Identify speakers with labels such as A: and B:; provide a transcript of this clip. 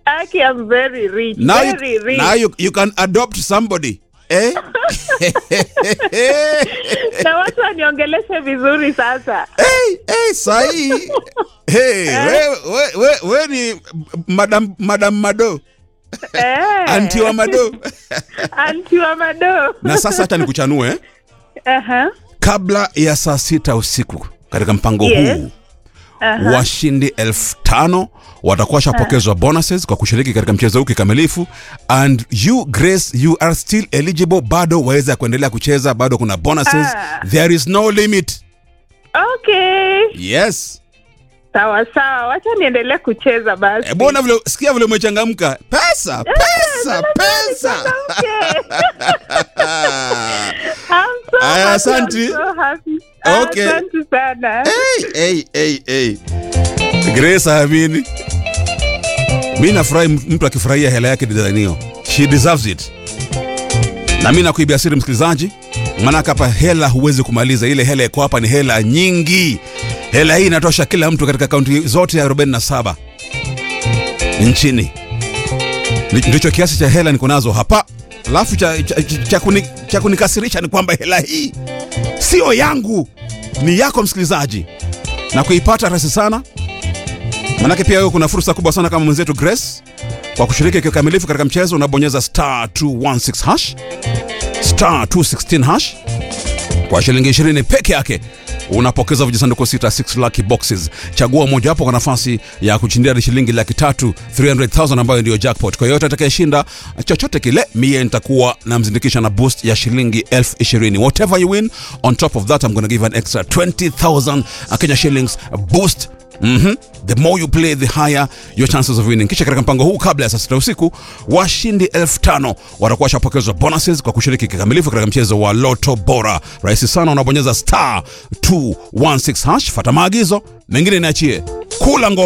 A: Aki, I'm very rich.
B: Now
A: very
B: you,
A: rich.
B: now you, you can adopt somebody. Eh?
A: Na watu waniongeleshe vizuri sasa.
B: hey, hey, sahi. Hey, we, we, we, we ni madam, madam Mado,
A: Eh.
B: anti wa Mado.
A: Anti wa Mado.
B: Na sasa hata nikuchanue eh?
A: Aha.
B: kabla ya saa sita usiku katika mpango
A: Yes.
B: huu washindi elfu tano watakuwa washapokezwa bonuses kwa kushiriki katika mchezo huu kikamilifu and you grace you are still eligible bado waweza kuendelea kucheza bado kuna bonuses
A: Ah.
B: there is no limit
A: Okay.
B: yes
A: Sawa sawa. Wacha niendelee kucheza basi.
B: e, bona vile sikia vile umechangamka pesa pesa pesa
A: Okay. I'm so
B: Aya,
A: happy,
B: asanti.
A: I'm so happy.
B: Okay.
A: Asante sana.
B: hey, hey, hey, hey. grace amini mi nafurahi mtu akifurahia hela yake dizanio she deserves it na mi nakuibia siri msikilizaji maanake hapa hela huwezi kumaliza ile hela iko hapa ni hela nyingi hela hii inatosha kila mtu katika kaunti zote ya 47 nchini Ndi- ndicho kiasi cha hela niko nazo hapa alafu cha, cha, cha, cha, kuni, cha kunikasirisha ni kwamba hela hii sio yangu ni yako msikilizaji na kuipata rahisi sana manake pia wewe kuna fursa kubwa sana kama mwenzetu grace kwa kushiriki kikamilifu katika mchezo unabonyeza star 216 hash star 216 hash kwa shilingi 20 peke yake unapokeza vijisanduku sita 6 lucky boxes chagua mojawapo kwa nafasi ya kushindia hadi shilingi laki tatu 300000 ambayo ndiyo jackpot kwa yoyote atakayeshinda chochote kile mie nitakuwa namzindikisha na boost ya shilingi elfu ishirini whatever you win on top of that i'm gonna give an extra 20000 kenya shillings boost Mm-hmm. the more you play the higher your chances of winning kisha katika mpango huu kabla ya saa sita usiku washindi elfu tano watakuwa washapokezwa bonuses kwa kushiriki kikamilifu katika mchezo wa loto bora rahisi sana unabonyeza star 216 hash fata maagizo mengine niachie kula ngoma